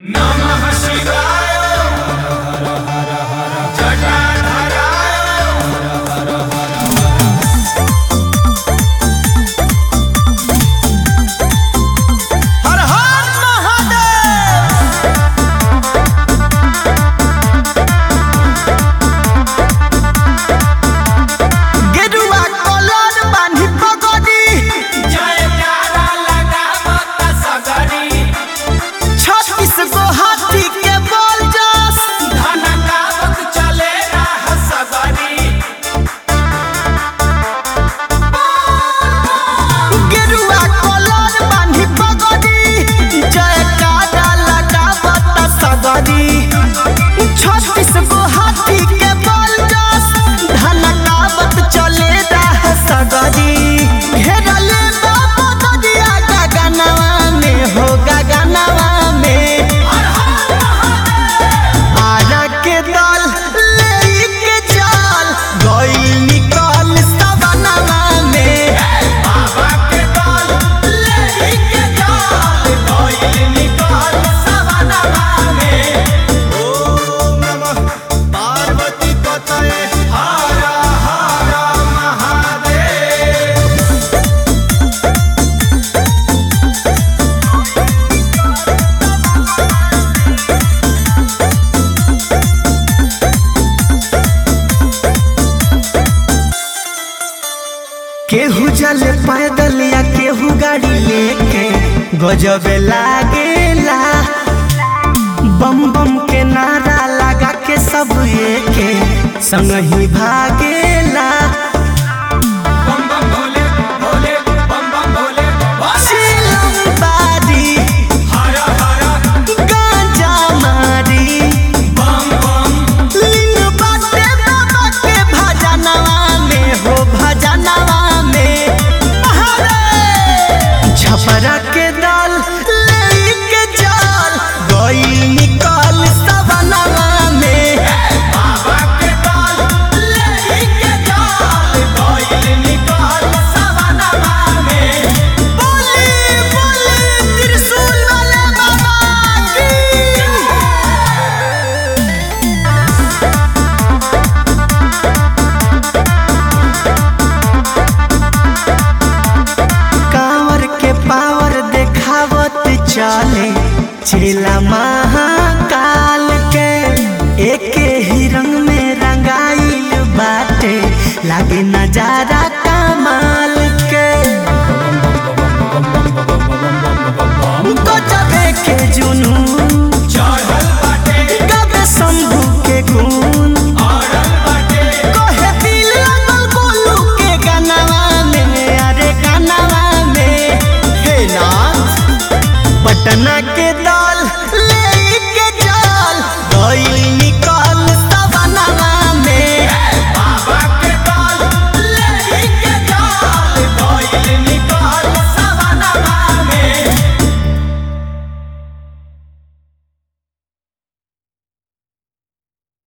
नमः शिवाय जटाधराय हर हर महादेव गेरुआ कलर बान्ही पगड़ी जयकारा लगावत सगरी छत्तीस गो हाथी के बोल जस धनकावत चले राह सगरी गेरुआ कलर बान्ही पगड़ी जयकारा लगावत सगरी छत्तीस गो हाथी के बोल जस धनकावत चले राह सगरी घेरले बाबा ददिया गगनवा में हो गगनवा में आरा के दल लेके चल गइल निकल सवनवा में बाबा के दल लेके चल गइल निकल सवनवा में ओम नमः पार्वती पतये हर हर महादेव केहू चले पैदल या केहू गाड़ी लेके गजब लागेला बम बम के नारा लगा के सब एके संग ही भागेला बम बम भोले भोले बम बम भोले भोले चिलम बारी हर हर गांजा मारी बम बम लिंग बाटे बाबा के भजनवा में हो भजनवा में छपरा के दल लेके चल गई निकल सवनवा में बाबा के दल लेके चल गइल निकल सवनवा में बोली बोली त्रिशूल वाले बाबा की कांवर के पावर देखावत चले चेला महाकाल के एके ही रंग में रंगाइल बाटे लागे